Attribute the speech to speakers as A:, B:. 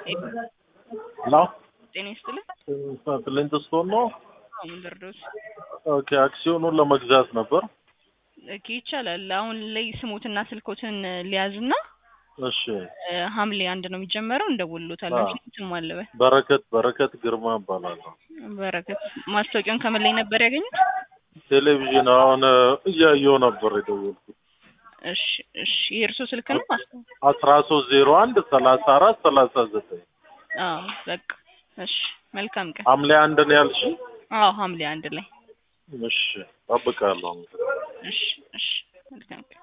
A: ሄሎ
B: ጤና ይስጥልን።
A: ፍሊንትስቶን ነው።
B: አዎ ምን ልርዳዎት?
A: ኦኬ አክሲዮኑን ለመግዛት ነበር።
B: ኦኬ ይቻላል። አሁን ላይ ስሞትና ስልኮትን ሊያዝና
A: እሺ
B: እ ሐምሌ አንድ ነው የሚጀመረው እንደውልሎታለን።
A: አዎ።
B: ስም አለበ
A: በረከት በረከት ግርማ እባላለሁ።
B: በረከት ማስታወቂያውን ከምን ላይ ነበር ያገኙት?
A: ቴሌቪዥን አሁን እያየሁ ነበር የደወልኩት።
B: እሺ እሺ የእርሶ ስልክ ነው? አስታ-
A: አስራ ሶስት ዜሮ አንድ ሰላሳ አራት ሰላሳ ዘጠኝ
B: አዎ በቃ እሺ መልካም ቀን።
A: ሐምሌ አንድ ነው ያልሽ?
B: አዎ ሐምሌ አንድ ላይ
A: እሺ እጠብቃለሁ።
B: እሺ እሺ መልካም ቀን።